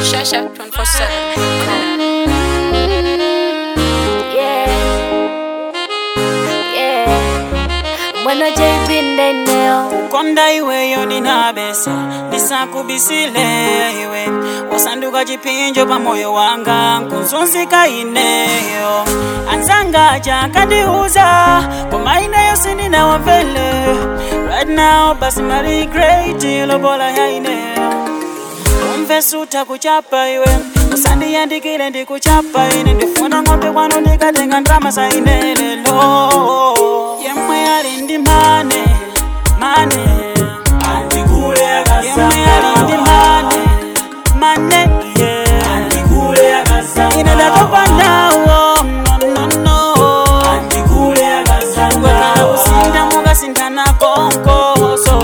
Shasha 24 7. Yeah. Yeah. Mwana JB neneo konda iweyo ninabesa ndisakubisile iwe wasanduka chipinjo pa moyo wanga nkuzunzika ineyo anzanga chakandiuza koma ineyo sininawamvele right now basi mari great lobola ya ineyo umve suta kuchapa iwe usandiyandikile ndikuchapa ine ndifuna ng'ombe kwano ndikatenga ndrama za ine lelo yemwe ali ndi mane mane yemwe ali ndi mane mane yeah. ine ndatopa nawo nonono kwekala kusinda mukasinthana konkoso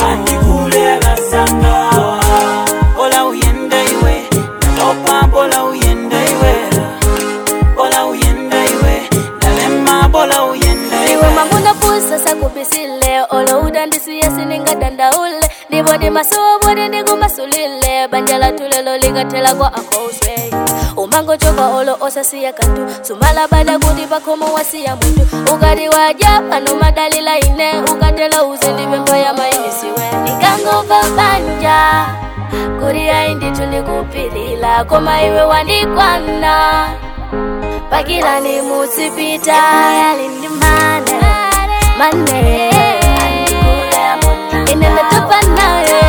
bola uyende iwe ndatopa bola uyende iwe bola uyende iwe ndalema bola uyende iwe iwe manguna pusa sakubisile olo udandisiye siningadandaule ndibodi masuwa bodi ndikumasulile banja la tulelo likatela kwa akoswe umango choka olo osasiya kantu sumala bada kuti pakhomo wasiya muntu ukati waja pano madalila ine ukatela uze ndipempho ya mainisiwe ndikangova banja kuti ayi ndithu ndikupilila koma iwe wandikwana pakila ni mutsipita yali ndi mane mane ine ndatopa naye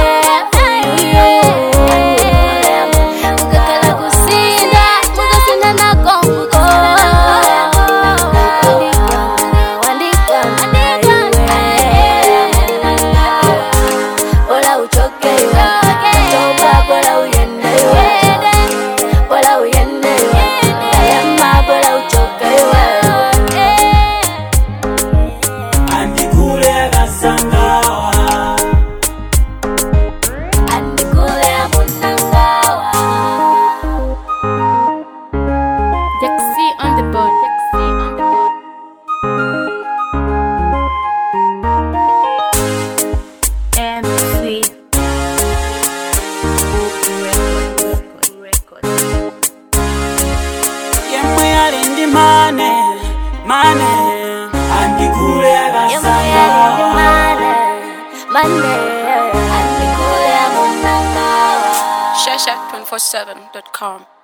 mukakala kusinda mukasinda na konko Bola uchoke iwe, toba bola uyende iwe, bola uyende iwe, yamma bola uchoke iwe. Andikule amunangawa. Dexy on the board. Dexy on the board. MC. yemwe ali ndi mane mane Yamwe yalindi mane, mane. Andikule amunangawa. Shasha 24 7.com.